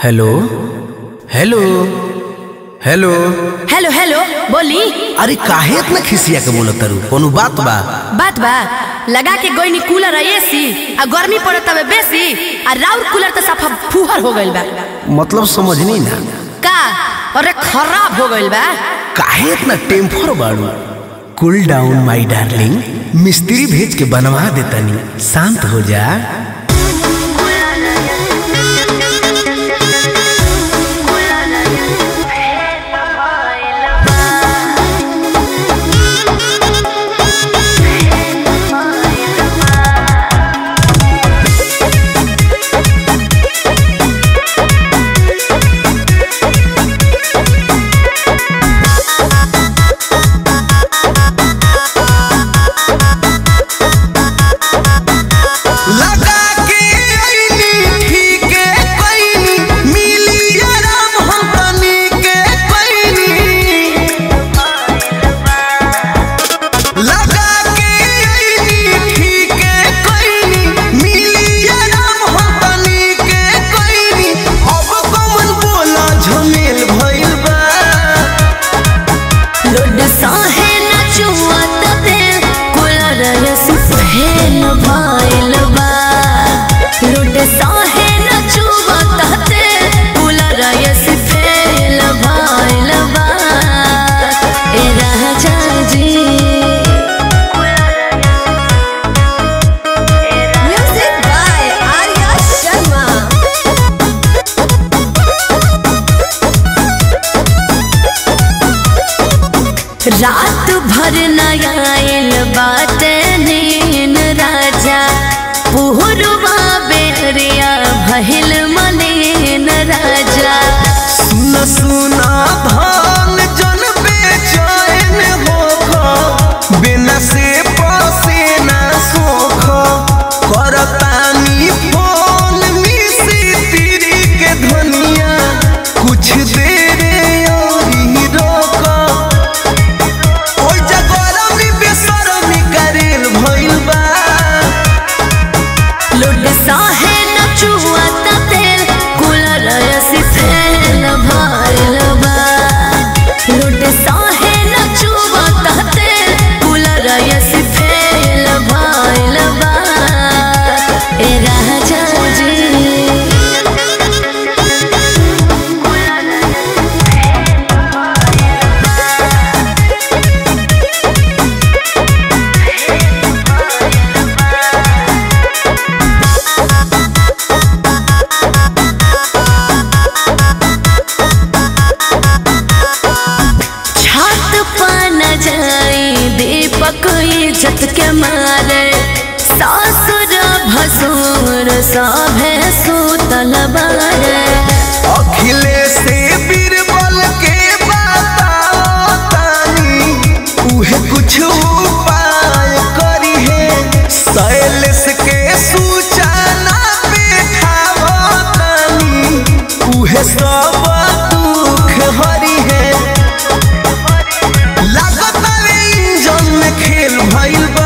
hello hello hello hello hello बोली अरे काहे इतना खिसिया के बोलत तारू कोनो बात बा बात बा लगा के गोइनी कूलर आ एसी आ गर्मी पड़त हवे बेसी आ राउर कूलर तो साफा फुहर हो गइल बा मतलब समझनी ना का अरे खराब हो गइल बा काहे इतना टेम्पर बाड़ू कूल डाउन माय डार्लिंग मिस्त्री भेज के बनवा देतनी शांत हो जा लगा के आईनी ठीक कईनी मिली आराम हम तनी के कईनी लगा के आईनी ठीक कईनी मिली आराम हम तनी के कईनी अब कौन बोला झमेल भइल बा लोड साहे न चुआत ते कूलर एसी फैन भइल बा लोड साहे न चुआत ते कूलर एसी फैन भइल बा ए राजा जी म्यूजिक बाय आर्या शर्मा रात भर नयायल बात नीन राजा पुहरुआ बेरिया भहिल मनेन राजा सुन सुना धान जन बेचैन होख बिना से पसे ना सोख करतानी फोन मिसी तिरी के धनिया कुछ देर औरी रोक ओइ जगरमी बेसरमी करेल भइल बा लुड साहे न चुआ तेल कूलर ऐसी फैल भइल बा लुड साहे न चुआ तेल कूलर ऐसी फैल भइल बा ए राजा जी छत पन जाई दीपक इज्जत के मारे सासुर भसुर सभे सुतल बारे अखिलेश बीरबल के बतानी उहे कुछ उपाय करी है शैलेश के सूचना पेठावतानी उहे सब दुख हरी है लागत इंजन में खेल भइल बा